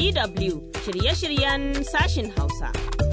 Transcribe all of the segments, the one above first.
DW shirye-shiryen sashin Hausa.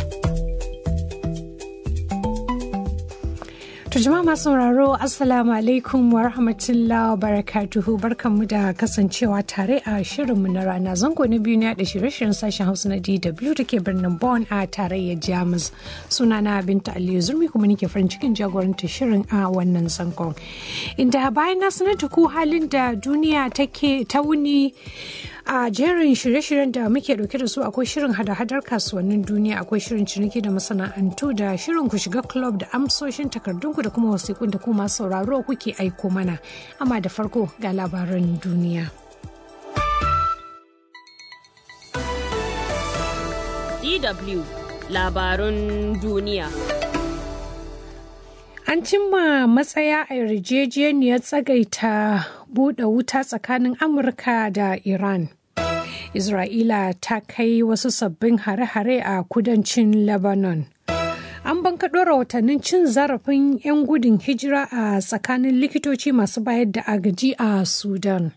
To jama'a masu sauraro Assalamu alaikum wa rahmatullahi wa barakatuhu barkanmu da kasancewa tare a shirinmu na rana zango na biyu na da shirye-shiryen sashen Hausa na DW da ke birnin Bonn a tarayyar Jamus. Sunana Binta Aliyu Zurmi kuma nake farin cikin jagoranta shirin a wannan zangon. Inda bayan na sanar da ku halin da duniya take ta wuni a jerin shirye-shiryen da muke dauke da su akwai shirin hada-hadar kasuwannin duniya akwai shirin ciniki da masana'antu da shirin ku shiga club da amsoshin takardunku da kuma wasiƙun da kuma sauraro kuke aiko mana amma da farko ga labaran duniya DW labarun duniya. An cimma matsaya a yarjejeniyar tsagaita buɗe wuta tsakanin Amurka da Iran. Isra'ila ta kai wasu sabbin hare-hare a kudancin Lebanon. An bankaɗo rahotannin cin zarafin 'yan gudun hijira a tsakanin likitoci masu bayar da agaji a Sudan.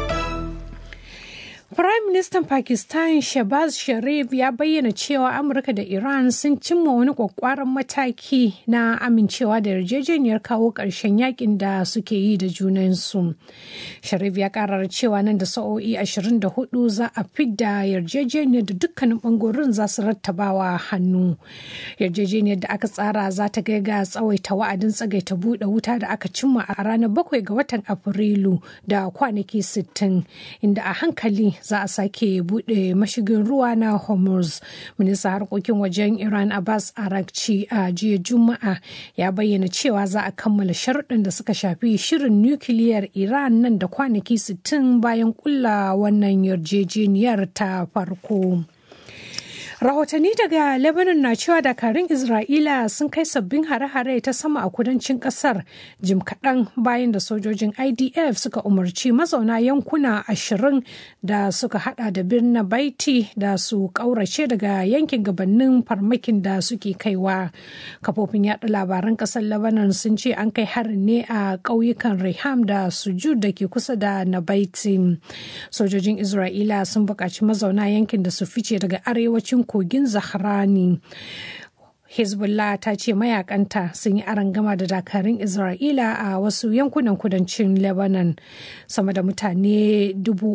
Prime Minister Pakistan Shehbaz Sharif ya bayyana cewa Amurka da Iran sun cimma wani kwakwaran mataki na amincewa da yarjejeniyar kawo ƙarshen yakin da suke yi da junansu. Sharif ya karar cewa nan da sa'o'i 24 za a fidda yarjejeniyar da dukkanin bangorin za su rattabawa hannu. Yarjejeniyar da aka tsara za ta kai ga tsawaita wa'adin tsagaita buɗe wuta da aka cimma a ranar 7 ga watan Afrilu da kwanaki 60 inda a hankali za a sake bude mashigin ruwa na hormuz minista harkokin wajen iran abbas arakci a jiya juma'a ya bayyana cewa za a kammala sharuɗin da suka shafi shirin nukiliyar iran nan da kwanaki 60 bayan kulla wannan yarjejeniyar ta farko. rahotanni daga lebanon na cewa dakarun isra'ila sun kai sabbin hare-hare ta sama a kudancin kasar jim kaɗan bayan da sojojin idf suka umarci mazauna yankuna ashirin da suka hada da birnin baiti da su ƙaurace daga yankin gabanin farmakin da suke kaiwa kafofin yada labaran ƙasar lebanon sun ce an kai harin ne a ƙauyukan reham da sujud da ke kusa da nabaiti sojojin isra'ila sun buƙaci mazauna yankin da su fice daga arewacin kogin zahrani hezbollah ta ce mayakanta sun yi arangama da dakarun isra'ila a wasu yankunan kudancin lebanon sama da mutane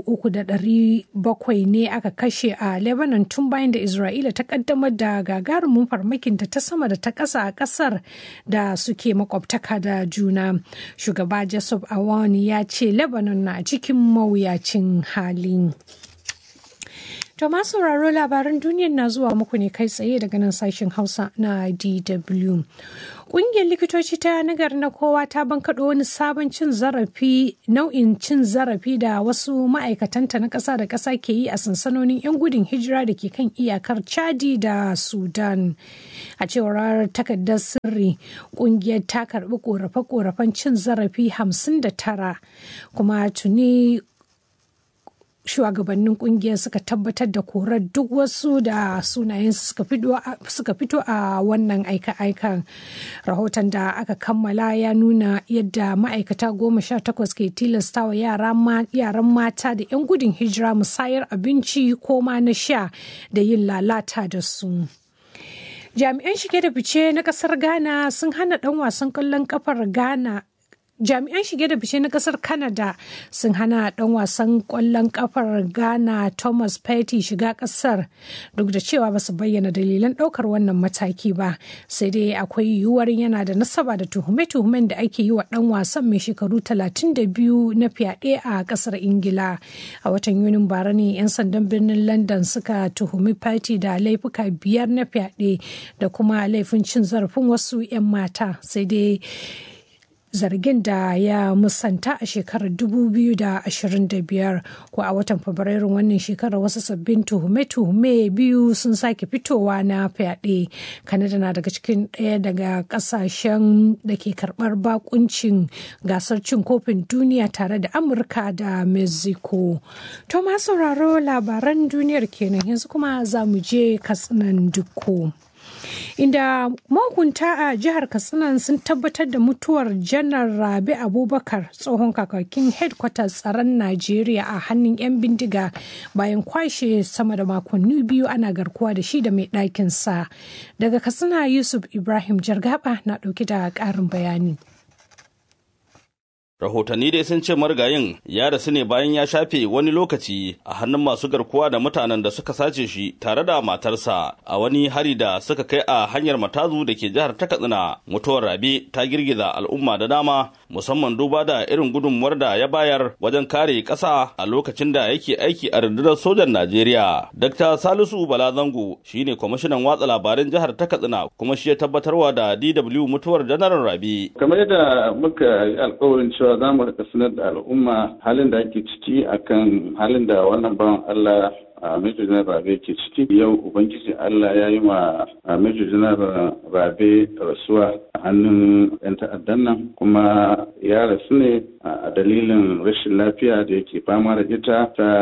3,700 ne aka kashe a lebanon tun bayan da isra'ila ta kaddamar da gagarumin farmakinta ta sama da ta ƙasa a ƙasar da suke makwabtaka da juna shugaba jessup awani ya ce lebanon na cikin mawuyacin hali To masu sauraro labaran duniyar na zuwa muku ne kai tsaye daga nan sashen Hausa na DW. Ƙungiyar likitoci ta nagar na kowa ta bankaɗo wani sabon cin zarafi nau'in cin zarafi da wasu ma'aikatanta na ƙasa da ƙasa ke yi a sansanonin 'yan gudun hijira da ke kan iyakar Chadi da Sudan. A cewar takardar sirri, ƙungiyar ta karɓi ƙorafe-ƙorafen cin zarafi 59 kuma tuni shugabannin kungiyar suka tabbatar da korar duk wasu da sunayensu suka fito a wannan aika-aikan rahoton da aka kammala ya nuna yadda ma'aikata goma sha takwas ke tilastawa yaran mata da 'yan gudun hijira musayar abinci ko ma na sha da yin lalata da su. jami'an shige da fice na kasar ghana sun hana dan wasan kwallon kafar ghana jami'an shige da fice na kasar canada sun hana dan wasan kwallon kafar ghana thomas petty shiga kasar duk da cewa ba su bayyana dalilan daukar wannan mataki ba sai dai akwai yiwuwar yana da nasaba da tuhume-tuhumen da ake yi wa dan wasan mai shekaru 32 na fyaɗe a kasar ingila a watan yunin bara ne 'yan sandan birnin london suka tuhumi petty da laifuka biyar na fyaɗe da kuma laifin cin zarafin wasu 'yan mata sai dai zargin da ya musanta a shekarar 2025 ko a watan fabrairun wannan shekarar wasu sabbin tuhume-tuhume biyu sun sake fitowa na fyaɗe kanada na daga cikin ɗaya daga ƙasashen da ke karɓar bakuncin gasar cin kofin duniya tare da amurka da mexico to ma sauraro labaran duniyar kenan yanzu kuma za mu je katsinan dukko inda mahukunta a jihar katsina sun tabbatar da mutuwar janar rabi abubakar tsohon kakakin headquarters tsaron najeriya a hannun 'yan bindiga bayan kwashe sama da makonni biyu ana garkuwa da shi da mai ɗakinsa daga katsina yusuf ibrahim jargaba na ɗauki da ƙarin bayani rahotanni dai sun ce marigayin ya rasu ne bayan ya shafe wani lokaci a hannun masu garkuwa da mutanen da suka sace shi tare da matarsa a wani hari da suka kai a hanyar matazu da ke jihar ta katsina mutuwar rabe ta girgiza al'umma da dama musamman duba da irin gudunmuwar da ya bayar wajen kare ƙasa a lokacin da yake aiki a rundunar sojan najeriya dr salisu balazango shine kwamishinan watsa labaran jihar ta katsina kuma shi ya tabbatarwa da dw mutuwar janaral rabe kamar yadda muka yi alkawarin cewa za mu rika sanar da al'umma halin da ake ciki akan halin da wannan bawan Allah a Major General Rabe ke ciki yau Ubangiji Allah ya yi ma Major General Rabe rasuwa a hannun 'yan ta'addan nan kuma ya rasu ne a dalilin rashin lafiya da yake fama da ita ta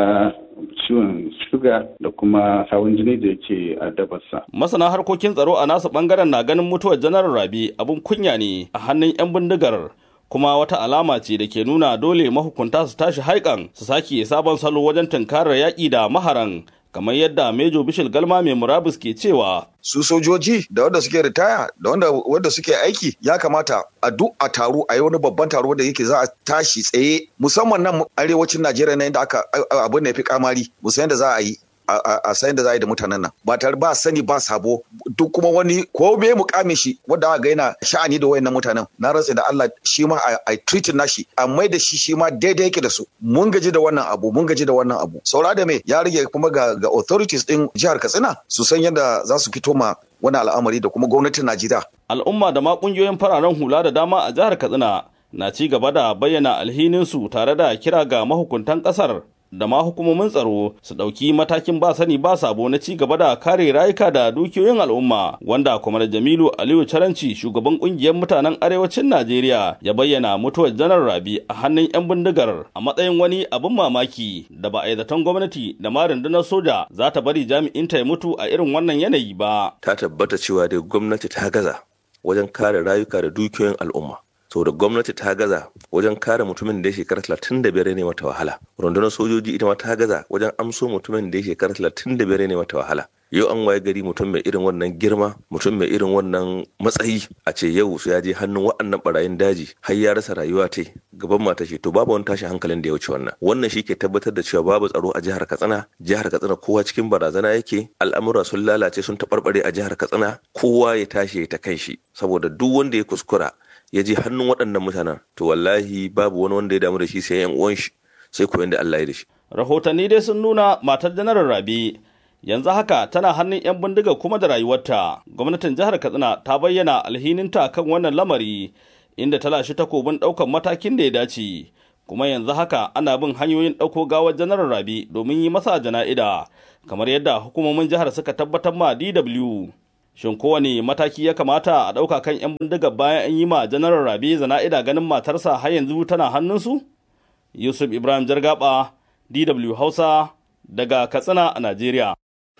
ciwon shuga da kuma hawan jini da yake addabarsa. Masana harkokin tsaro a nasu bangaren na ganin mutuwar janar Rabi abin kunya ne a hannun 'yan bindigar kuma wata alama ce da ke nuna dole mahukunta su tashi haikan su sake sabon salo wajen tunkarar yaƙi da maharan kamar yadda Mejo Bishil Galma mai murabus ke cewa su sojoji da wanda suke ritaya da wanda wanda suke aiki ya kamata a duk a taro a yi wani babban taro da yake za a tashi tsaye musamman nan arewacin Najeriya na inda aka abin da ya fi kamari musamman da za a yi a sayan da za a yi da mutanen nan ba tare ba sani ba sabo duk kuma wani ko me mukamin shi wanda aka ga yana sha'ani da wayannan mutanen na rantsa da Allah shi ma a treating nashi a mai da shi shi ma daidai yake da su mun gaji da wannan abu mun gaji da wannan abu saura da me ya rage kuma ga ga authorities din jihar Katsina su san yadda za su fito ma wani al'amari da kuma gwamnatin Najeriya al'umma da ma kungiyoyin fararen hula da dama a jihar Katsina na ci gaba da bayyana alhininsu tare da kira ga mahukuntan kasar da ma hukumomin tsaro su ɗauki matakin ba sani ba sabo na ci gaba da kare rayuka da dukiyoyin al'umma wanda kwamar jamilu aliyu caranci shugaban kungiyar mutanen arewacin najeriya ya bayyana mutuwar janar rabi a hannun 'yan bindigar a matsayin wani abin mamaki da ba a yi zaton gwamnati da ma rundunar soja za ta bari jami'in ta ya mutu a irin wannan yanayi ba ta tabbata cewa dai gwamnati ta gaza wajen kare rayuka da dukiyoyin al'umma saboda gwamnati ta gaza wajen kare mutumin da ya shekara talatin da biyar ne mata wahala rundunar sojoji ita ma ta gaza wajen amso mutumin da ya shekara talatin da biyar ne mata wahala yau an waye gari mutum mai irin wannan girma mutum mai irin wannan matsayi a ce yau su ya je hannun waɗannan barayin daji har ya rasa rayuwa ta gaban mata shi to babu wani tashin hankalin da ya wuce wannan wannan shi ke tabbatar da cewa babu tsaro a jihar katsina jihar katsina kowa cikin barazana yake al'amura sun lalace sun taɓarɓare a jihar katsina kowa ya tashi ya ta kan shi saboda duk wanda ya kuskura ya je hannun waɗannan mutanen to wallahi babu wani wanda ya damu da shi sai yan uwan shi sai koyon da Allah ya da shi. Rahotanni dai sun nuna matar janaral Rabi yanzu haka tana hannun 'yan bindiga kuma da rayuwarta. Gwamnatin jihar Katsina ta bayyana alhininta kan wannan lamari inda ta lashe takobin ɗaukar matakin da ya dace. Kuma yanzu haka ana bin hanyoyin ɗauko gawar janaral Rabi domin yi masa jana'ida kamar yadda hukumomin jihar suka tabbatar ma DW. Shin kowane mataki ya kamata a ɗauka kan 'yan bindiga bayan an yi ma janaral Rabi zana'ida ganin matarsa har yanzu tana hannunsu? Yusuf Ibrahim Jargaba, DW Hausa, daga Katsina a Najeriya.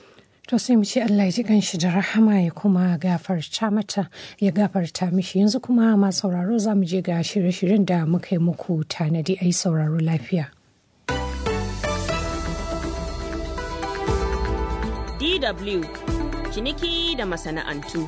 To sai mu ce Allah ya ji ganshi da rahama ya kuma gafarta mata ya gafarta mishi yanzu kuma ma sauraro za mu je ga shirye-shiryen da muka yi muku tanadi a yi sauraro lafiya. DW ciniki da masana'antu.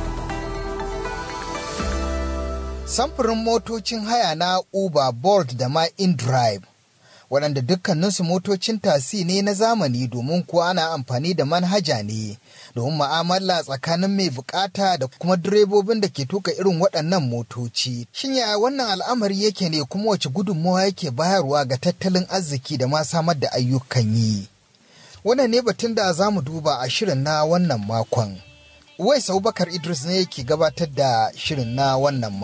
Samfurin motocin haya na Uber, Bolt da ma InDrive, waɗanda dukkaninsu motocin tasi ne na zamani domin kuwa ana amfani da manhaja ne domin ma'amala tsakanin mai bukata da kuma direbobin da ke tuka irin waɗannan motoci. Shin yaya wannan al'amari yake ne kuma wace gudunmawa yake bayarwa ga tattalin arziki da ma samar da ayyukan yi? Wannan ne batun da za mu duba a shirin na wannan makon. Uwais Abubakar Idris ne yake gabatar da shirin na wannan